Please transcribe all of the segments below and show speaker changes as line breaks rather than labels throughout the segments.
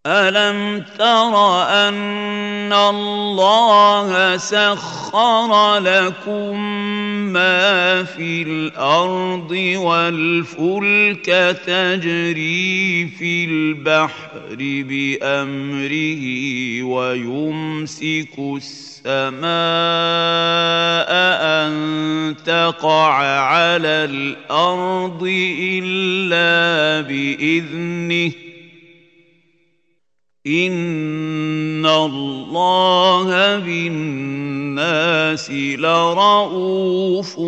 ألم تر أن الله سخر لكم ما في الأرض والفلك تجري في البحر بأمره ويمسك السماء أن تقع على الأرض إلا بإذنه إن الله بالناس لرؤوف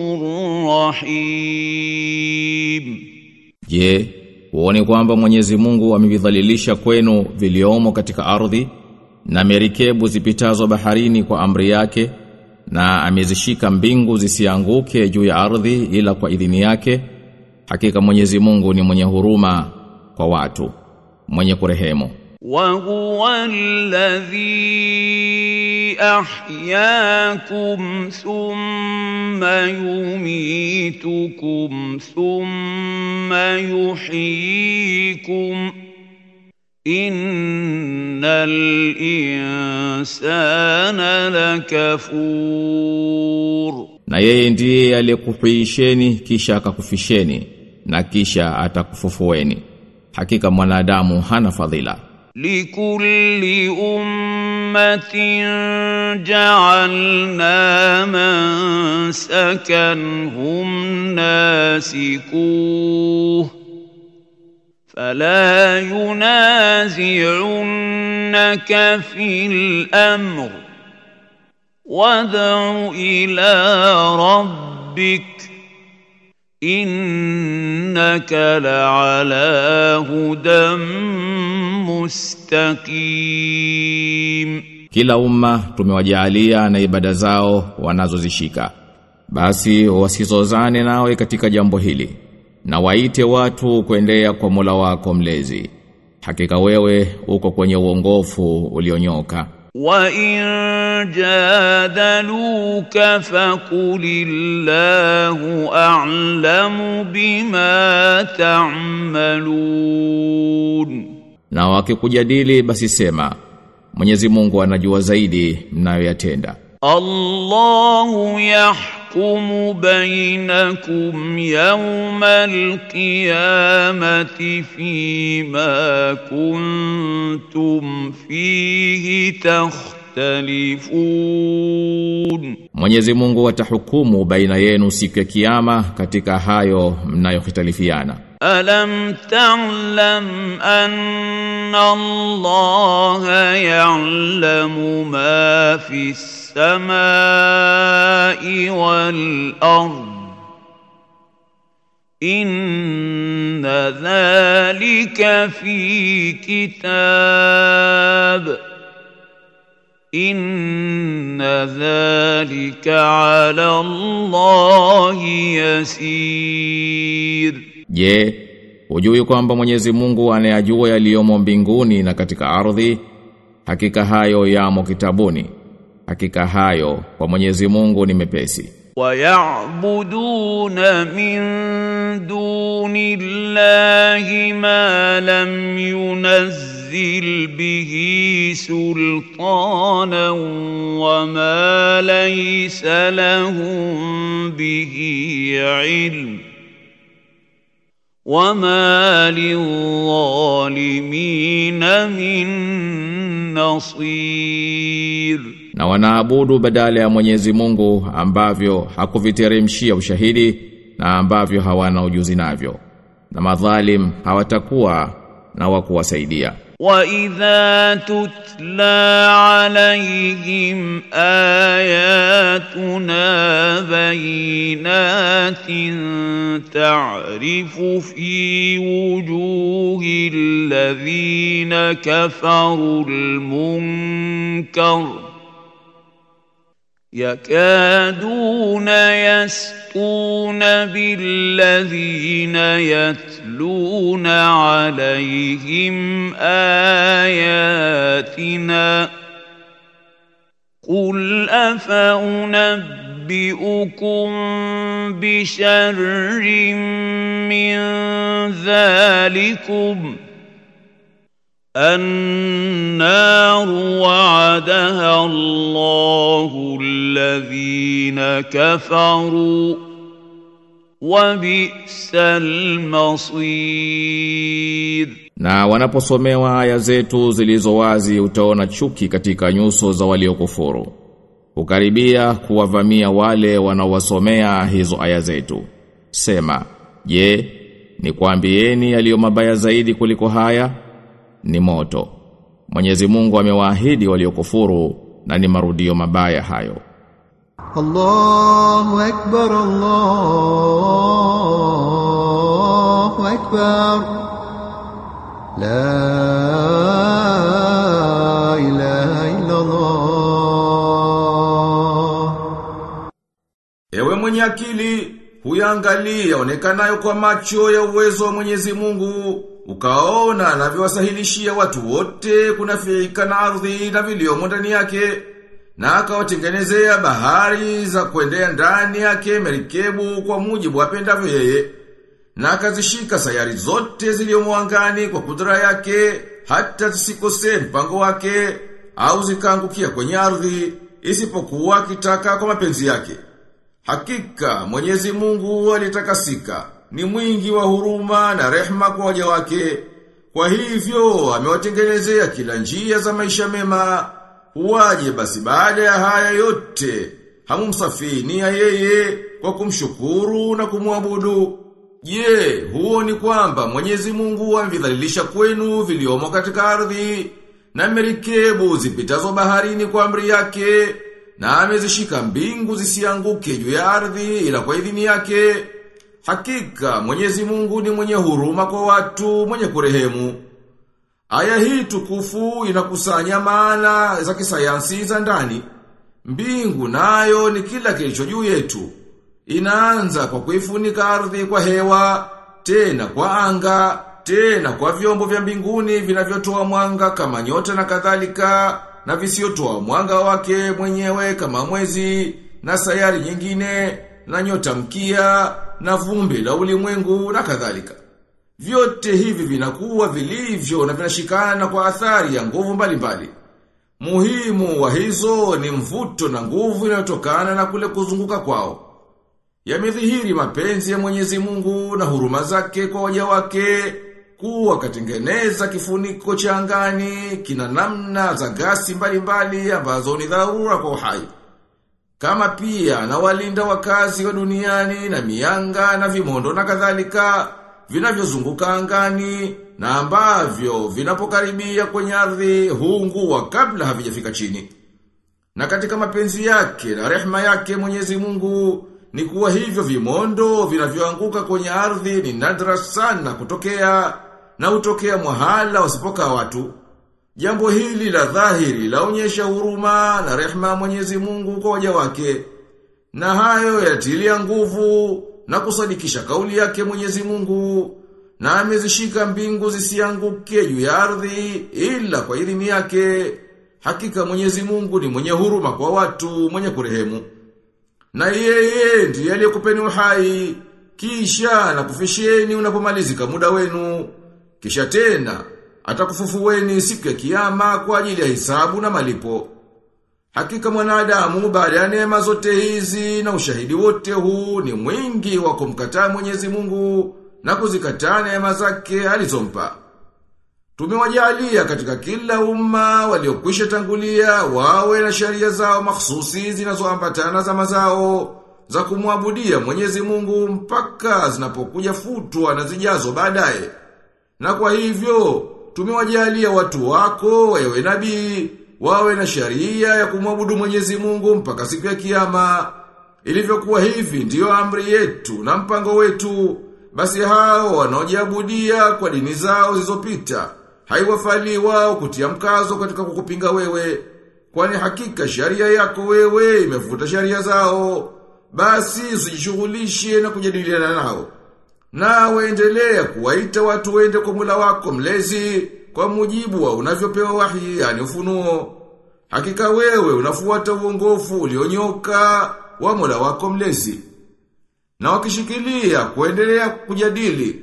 رحيم
Je, huoni kwamba Mwenyezi Mungu amevidhalilisha kwenu viliomo katika ardhi na merikebu zipitazo baharini kwa amri yake na amezishika mbingu zisianguke juu ya ardhi ila kwa idhini yake hakika Mwenyezi Mungu ni mwenye huruma kwa watu mwenye kurehemu
وهو الذي أحياكم ثم يميتكم ثم يحييكم إن الإنسان لكفور
na yeye ndiye aliyekuhuisheni kisha akakufisheni na kisha atakufufueni hakika mwanadamu hana fadhila
لكل أمة جعلنا منسكا هم ناسكوه فلا ينازعنك في الأمر وادع إلى ربك إنك لعلى هدى مستقيم
Kila umma tumewajaalia na ibada zao wanazozishika. Basi wasizozane nawe katika jambo hili. Na waite watu kuendea kwa Mola wako mlezi. Hakika wewe uko kwenye uongofu ulionyoka.
وإن جادلوك فقل الله أعلم بما تعملون
Na wakikujadili basi sema Mwenyezi Mungu anajua zaidi mnayoyatenda.
الله يحكم بينكم يوم القيامة فيما كنتم فيه تختلفون
Mwenyezi Mungu atahukumu baina yenu siku ya kiyama katika hayo mnayohitalifiana.
ألم تعلم أن الله يعلم ما في السماء والأرض إن ذلك في كتاب إن ذلك على الله يسير
Je, hujui kwamba Mwenyezi Mungu anayajua yaliyomo mbinguni na katika ardhi? Hakika hayo yamo kitabuni. Hakika hayo kwa Mwenyezi Mungu ni mepesi.
ويعبدون من دون الله ما لم ينزل به سلطانا وما ليس لهم به علم وما للظالمين من نصير
Na wanaabudu badala ya Mwenyezi Mungu ambavyo hakuviteremshia ushahidi na ambavyo hawana ujuzi navyo. Na madhalim hawatakuwa na wa kuwasaidia.
وإذا تتلى عليهم آياتنا بينات تعرف في وجوه الذين كفروا المنكر يكادون يسقون بالذين يتلون عليهم آياتنا قل أفأنبئكم بشر من ذلكم النار وعدها الله الذين كفروا وبئس المصير
Na wanaposomewa aya zetu zilizo wazi utaona chuki katika nyuso za waliokufuru. Ukaribia kuwavamia wale wanaowasomea hizo aya zetu. Sema, je, ni kuambieni yaliyo mabaya zaidi kuliko haya? Ni moto. Mwenyezi Mungu amewaahidi waliokufuru na ni marudio mabaya hayo.
الله أكبر الله أكبر لا إله إلا الله
Ewe mwenye akili, huyangalia onekanayo kwa macho ya uwezo wa Mwenyezi Mungu, ukaona anavyowasahilishia watu wote kunafiika na ardhi na viliomo ndani yake, na akawatengenezea bahari za kuendea ndani yake merikebu kwa mujibu apendavyo yeye, na akazishika sayari zote ziliomo angani kwa kudra yake, hata zisikose mpango wake, au zikaangukia kwenye ardhi, isipokuwa akitaka kwa mapenzi yake. Hakika Mwenyezi Mungu alitakasika, ni mwingi wa huruma na rehma kwa waja wake. Kwa hivyo amewatengenezea kila njia za maisha mema. Huwaje basi baada ya haya yote hamumsafinia yeye kwa kumshukuru na kumwabudu. Je, huo ni kwamba Mwenyezi Mungu amevidhalilisha kwenu viliomo katika ardhi na merikebu zipitazo baharini kwa amri yake na amezishika mbingu zisianguke juu ya ardhi ila kwa idhini yake. Hakika Mwenyezi Mungu ni mwenye huruma kwa watu, mwenye kurehemu. Aya hii tukufu inakusanya maana za kisayansi za ndani. Mbingu nayo ni kila kilicho juu yetu. Inaanza kwa kuifunika ardhi kwa hewa, tena kwa anga, tena kwa vyombo vya mbinguni vinavyotoa mwanga kama nyota na kadhalika, na visiotoa mwanga wake mwenyewe kama mwezi, na sayari nyingine, na nyota mkia, na vumbi la ulimwengu na kadhalika. Vyote hivi vinakuwa vilivyo na vinashikana kwa athari ya nguvu mbalimbali. Muhimu wa hizo ni mvuto na nguvu inayotokana na kule kuzunguka kwao. Yamedhihiri mapenzi ya Mwenyezi Mungu na huruma zake kwa waja wake kuwa katengeneza kifuniko cha angani kina namna za gasi mbalimbali ambazo ni dharura kwa uhai. Kama pia na walinda wakazi wa duniani na mianga na vimondo na kadhalika vinavyozunguka angani na ambavyo vinapokaribia kwenye ardhi huungua kabla havijafika chini. Na katika mapenzi yake na rehma yake Mwenyezi Mungu ni kuwa hivyo vimondo vinavyoanguka kwenye ardhi ni nadra sana kutokea na hutokea mwahala wasipoka watu. Jambo hili la dhahiri laonyesha huruma na rehma ya Mwenyezi Mungu kwa waja wake. Na hayo yatilia nguvu na kusadikisha kauli yake Mwenyezi Mungu na amezishika mbingu zisianguke juu ya ardhi ila kwa idhini yake. Hakika Mwenyezi Mungu ni mwenye huruma kwa watu, mwenye kurehemu. Na yeye ndiye aliyekupeni uhai, kisha na kufisheni unapomalizika muda wenu. Kisha tena atakufufueni siku ya kiyama kwa ajili ya hisabu na malipo. Hakika mwanadamu baada ya neema zote hizi na ushahidi wote huu ni mwingi wa kumkataa Mwenyezi Mungu na kuzikataa neema zake alizompa. Tumewajalia katika kila umma waliokwisha tangulia wawe na sharia zao mahsusi zinazoambatana za mazao za kumwabudia Mwenyezi Mungu mpaka zinapokuja futwa na zijazo baadaye. Na kwa hivyo tumewajalia watu wako wewe nabii wawe na sharia ya kumwabudu Mwenyezi Mungu mpaka siku ya kiyama. Ilivyokuwa hivi ndiyo amri yetu na mpango wetu. Basi hao wanaojiabudia kwa dini zao zilizopita haiwafali wao kutia mkazo katika kukupinga wewe. Kwani hakika sharia yako wewe imefuta sharia zao. Basi usijishughulishe na kujadiliana nao. Na waendelea kuwaita watu wende kwa mula wako mlezi kwa mujibu wa unavyopewa wahi yani ufunuo. Hakika wewe unafuata uongofu ulionyoka wa Mola wako mlezi. Na wakishikilia kuendelea kujadili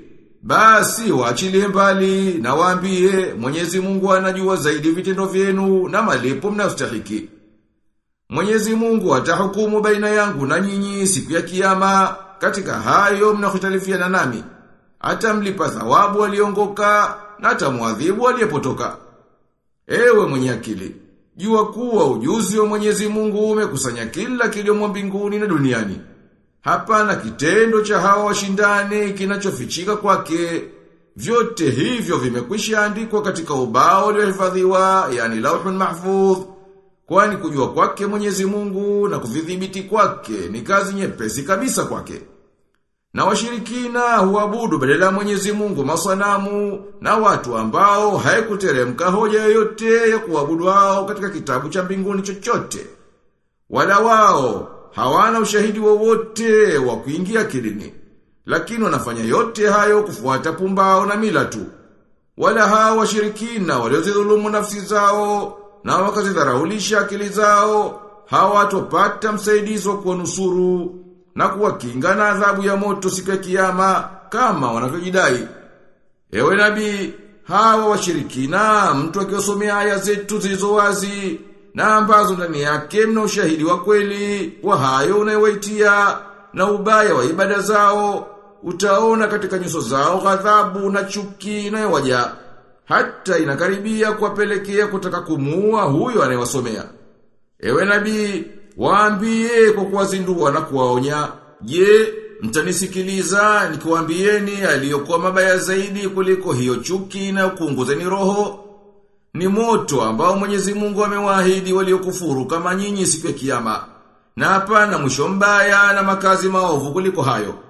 Basi waachilie mbali na waambie Mwenyezi Mungu anajua zaidi vitendo vyenu na malipo mnayostahiki. Mwenyezi Mungu atahukumu baina yangu na nyinyi siku ya kiyama katika hayo mnahitalifiana nami. Atamlipa thawabu aliongoka na atamwadhibu aliyepotoka. Ewe mwenye akili, jua kuwa ujuzi wa Mwenyezi Mungu umekusanya kila kiliomo mbinguni na duniani. Hapana kitendo cha hawa washindani kinachofichika kwake. Vyote hivyo vimekwisha andikwa katika ubao uliohifadhiwa, yani lauhun mahfudh. Kwani kujua kwake Mwenyezi Mungu na kuvidhibiti kwake ni kazi nyepesi kabisa kwake. Na washirikina huabudu badala ya Mwenyezi Mungu masanamu na watu ambao haikuteremka hoja yoyote ya kuabudu hao katika kitabu cha mbinguni chochote. Wala wao hawana ushahidi wowote wa kuingia kilini. Lakini wanafanya yote hayo kufuata pumbao na mila tu. Wala hao washirikina waliozidhulumu nafsi zao na wakazidharaulisha akili zao hawatopata msaidizi wa kuwanusuru na kuwakinga na adhabu ya moto siku ya kiyama kama wanavyojidai. Ewe nabii, hawa washirikina mtu akiwasomea aya zetu zilizo wazi na ambazo ndani yake mna ushahidi wa kweli wa hayo unayowaitia na ubaya wa ibada zao utaona katika nyuso zao ghadhabu na chuki inayowaja hata inakaribia kuwapelekea kutaka kumuua huyo anayewasomea. Ewe nabii, waambie kwa kuwazindua na kuwaonya, je, mtanisikiliza nikiwaambieni aliyokuwa mabaya zaidi kuliko hiyo chuki na kuunguzeni roho? Ni moto ambao Mwenyezi Mungu amewaahidi waliokufuru kama nyinyi siku ya kiyama. Na hapana mwisho mbaya na makazi maovu kuliko hayo.